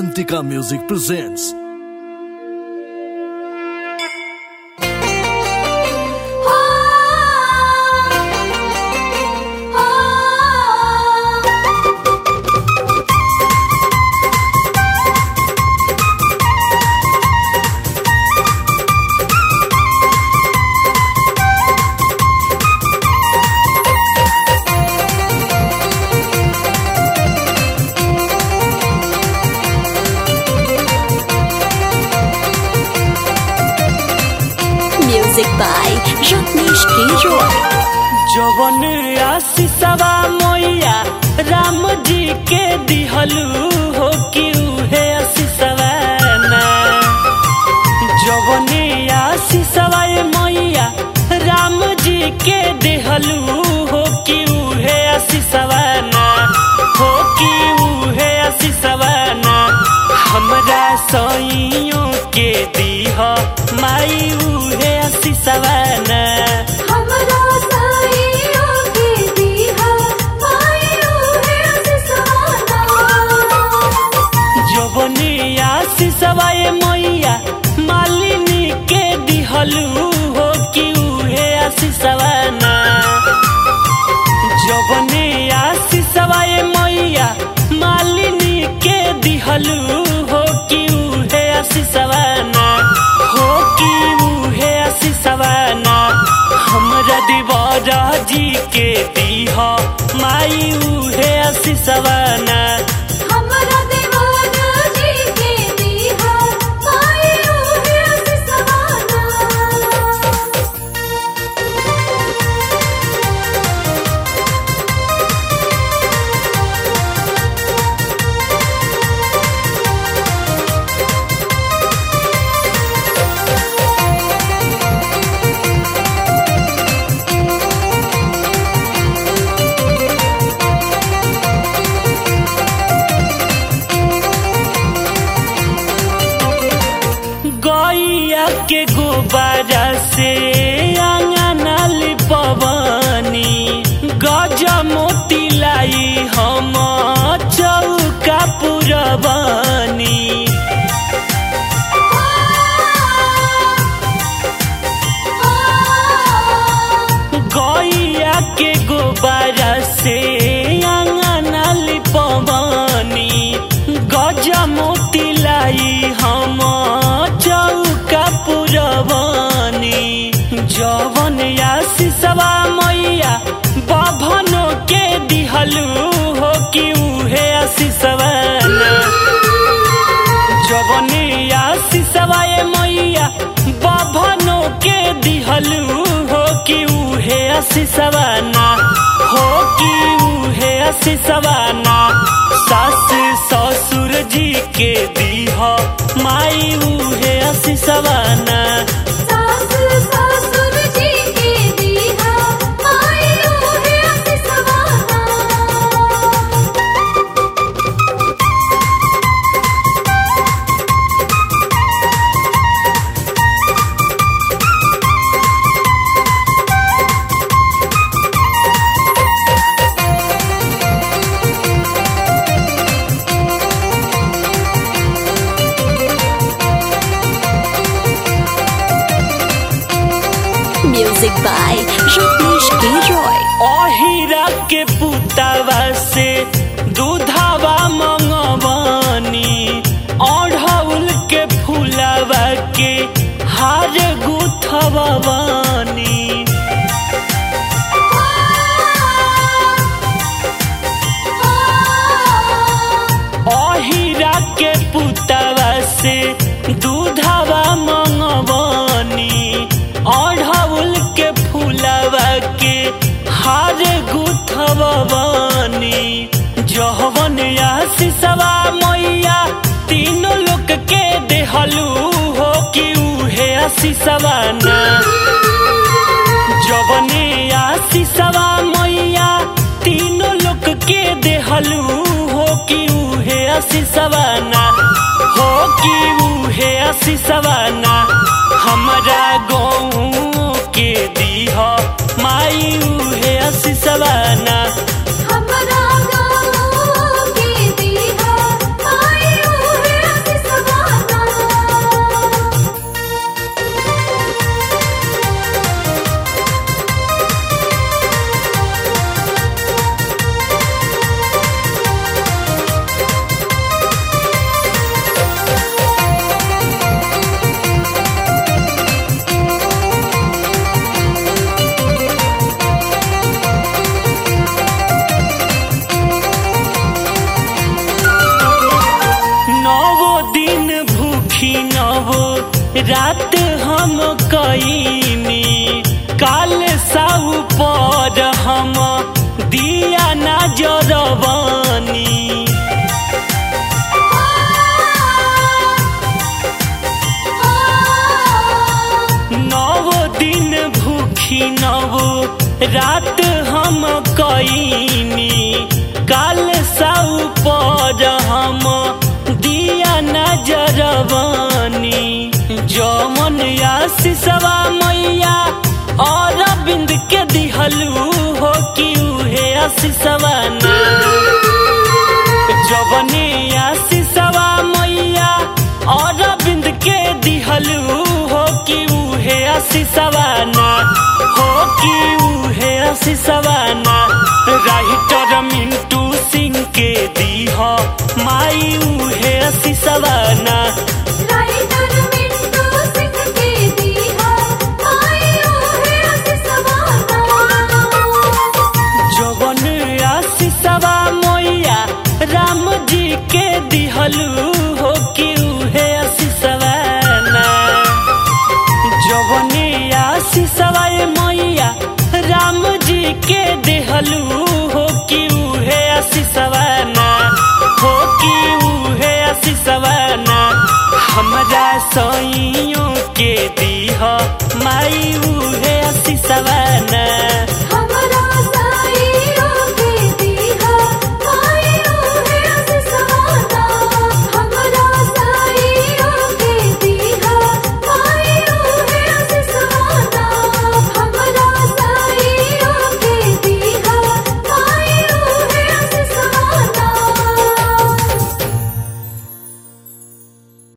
Avantika Music presents Music by Rajneesh K. Roy. जवन आशीषवा मैया राम जी के दिहलू हो कि उहे आशीषवा ना जवन आशीषवा मैया राम जी के दिहलू हो कि उहे आशीषवा ना हो कि उहे आशीषवा ना हमरा सइयों के दीह माई उहे आशीषवा ना हमरा साईयों के दीहा मायूं है सिसवाना जवनी आशीषवा मैया मालिनी के दिहलू हो कि उहे आशीषवा ना जवनी आशीषवा मैया मालिनी के दिहलू हो कि उहे आशीषवा ना हो कि उहे आशीषवा ना हमरा दिवारा जी के दीह माई उहे आशीषवा ना हमरा दीवाना जी के दीहा मायूं है सिसवाना गैया के गोबारा से आंगना लिपवनी गज मोती लाई हम चौका पुरबनी गैया के गोबारा से आंगना लिपवनी गज मोती लाई हम चौका पुरबनी जवन आशीषवा मैया बभनो के दिहलू हो कि उहे आशीषवा ना जवनी आशीषवा मैया बभनो के दिहलू हो कि उहे आशीषवा ना हो कि उहे आशीषवा ना सास ससुर जी के दीह माई उहे आशीषवा ना सास ससुर जी के दीहा मायूं है सिसवाना Music by Rajneesh K. Roy. अहिरा के पुतावा से दूधावा मंगवानी अढ़ौल के फूलावा के हार गुथवानी अहिरा के पुतावा से दूधावा मंगवानी अढ़ौल के फूलावा के हार गुथवानी जहवन आशीषवा मैया तीनों लोग के देहलू हो कि उहे आशीषवा ना जवने आशीषवा मैया तीनों लोग के देहलू हो कि उहे आशीषवा ना हो कि उहे आशीषवा ना हमरा गाँव के दीह माई उहे आशीषवा ना हमरा गाँव के दीहा मायूं है रात हम कईनी काल साउ पर हम दिया ना जरवानी नव दिन भूखी नव रात हम कईनी काल साउ पर हम दिया नजरवानी जमन आशीषवा मैया और बिंद के दिहलू हो कि उहे आशीषवा ना जवने आशीषवा मैया और बिंद के दिहलू हो कि उहे आशीषवा ना हो कि उहे आशीषवा ना राइटर मिंटू सिंह के दीह माई उहे आशीषवा ना राइटर मिंटू सिंह के दीहा माई ओहे आशीषवाना जवन आशीषवा मैया राम जी के दिहलू हो कि उहे आशीषवा ना जवने आशीषवा मैया राम जी के दिहलू हो कि उहे आशीषवा ना हो कि उहे आशीषवा ना हमरा सैयों के दीह माई उहे आशीषवा ना